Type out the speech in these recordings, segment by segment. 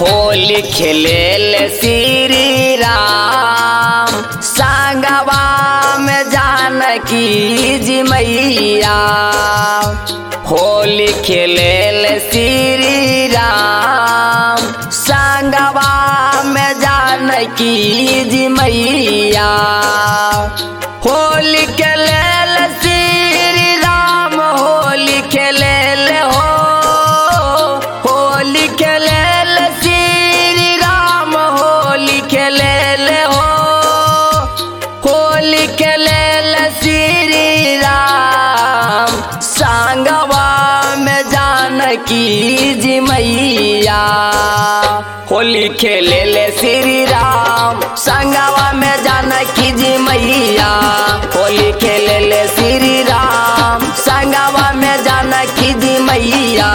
होली खेलेल श्री राम संगवा में जानकी जी मैया होली खेलेल श्री राम संगवा में जानकी जी मैया होली खेलेल श्री राम होली खेलेल हो होली खेलेल श्री राम होली खेलेल हो होली खेलेल श्री राम संगवा में जानकी जी मैया होली खेलेल श्री राम संगवा में जानकी जी मैया होली खेलेल श्री राम संगवा में जानकी जी मैया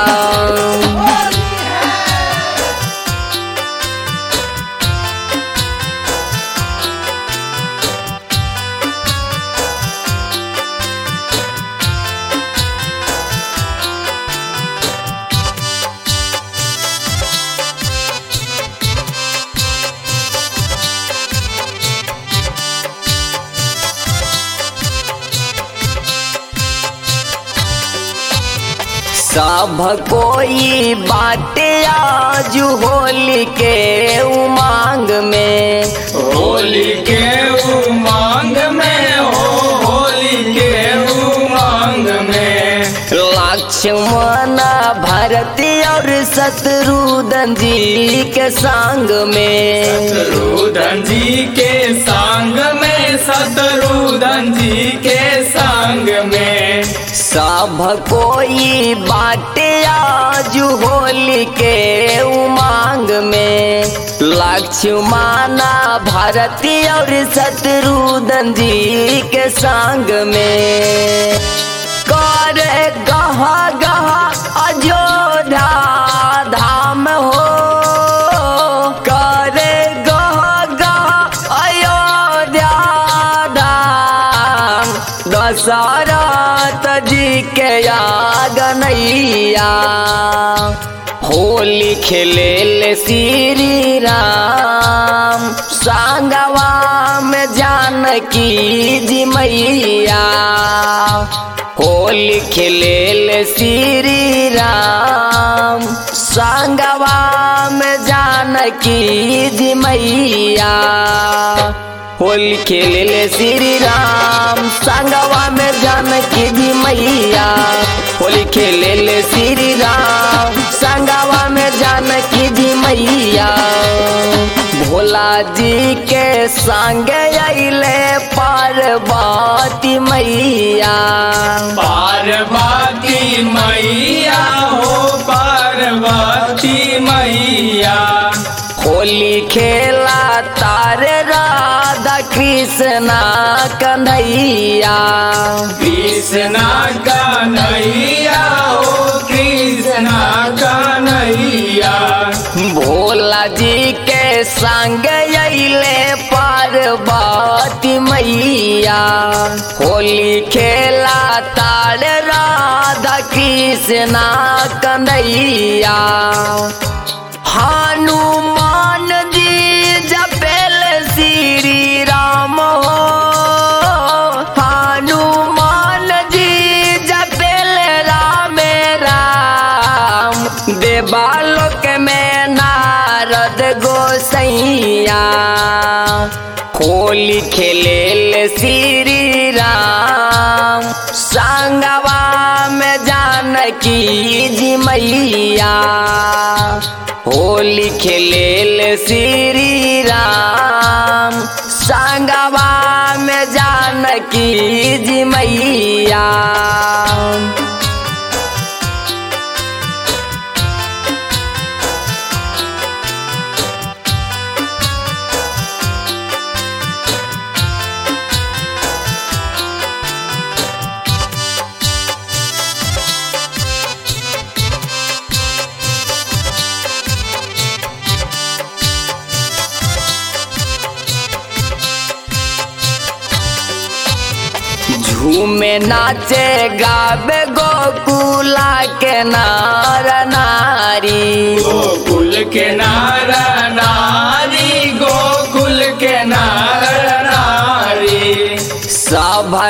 सब कोई बाटे आज होली के उमांग में होली के उमंग में हो होली के उमंग में लक्ष्मण भरती और शत्रुघ्न जी के संग में शत्रुधन जी के संग में शत्रुधन जी के संग में सब कोई बाटे आज होली के उमांग में लक्ष्मण भरती और शत्रुघ्न जी के संग में कर गहा गहा अयोध्या धाम हो कर गहा गहा अयोध्या धाम दशरथ जी के आगनैया होली खेलेल श्री राम संगवा में जानकी जी मैया होली खेलेल श्री राम संगवा में जानकी जी मैया होली खेलेल श्री राम संगवा में जानकी जी मैया होली खेलेल श्री राम संगवा में जानकी जी मैया भोला जी के संग अले पार्वती मैया पार्वती मैया हो पार्वती मैया होली खेला तारे राधा कृष्णा कन्हैया कृष्णा कन्हैया हो कृष्णा कन्हैया भोला जी के संग अले पार्वती मैया होली खेला तार राधा कृष्णा कन्हैया हनुमान जी जपेल श्री राम हो हनुमान जी जपेल राम राम देवालोक में नारद गोसैया होली खेलेल श्री राम संगवा में जानकी जी मैया होली खेलेल श्री राम संगवा में जानकी जी मैया झूमे नाचे गावे गोकुला के नार नारी गोकुल के नार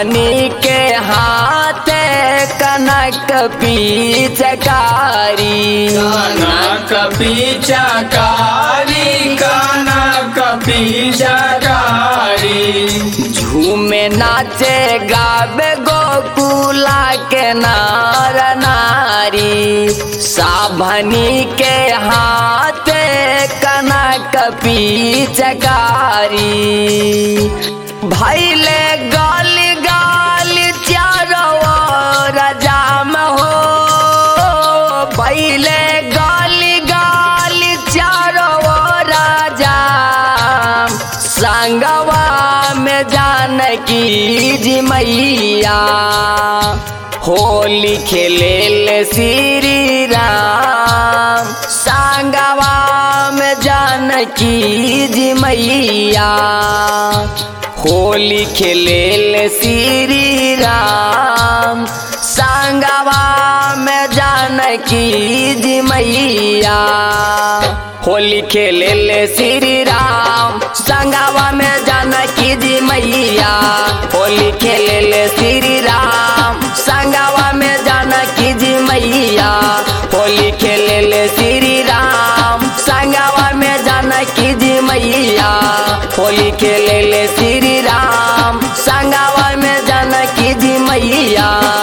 साभनी के हाथे कनक पीचकारी कनक पीचकारी कनक पीचकारी झूमे नाचे गावे गोकुला के नार नारी साभनी के हाथे कनक पीचकारी भैले गाल गाल चारो रजाम हो भैले गाल गाल चारो राजाम संगवा में जानकी जी मैया होली खेले श्री राम संगवा में जानकी जी मैया होली खेले श्री राम संगवा में जानकी जी मैया होली खेले श्री राम संगवा में जानकी जी मैया होली खेले श्री राम संगवा में जानकी जी मैया होली खेले श्री राम संगवा में जानकी जी मैया होली खेले श्री राम संगवा में जानकी जी मैया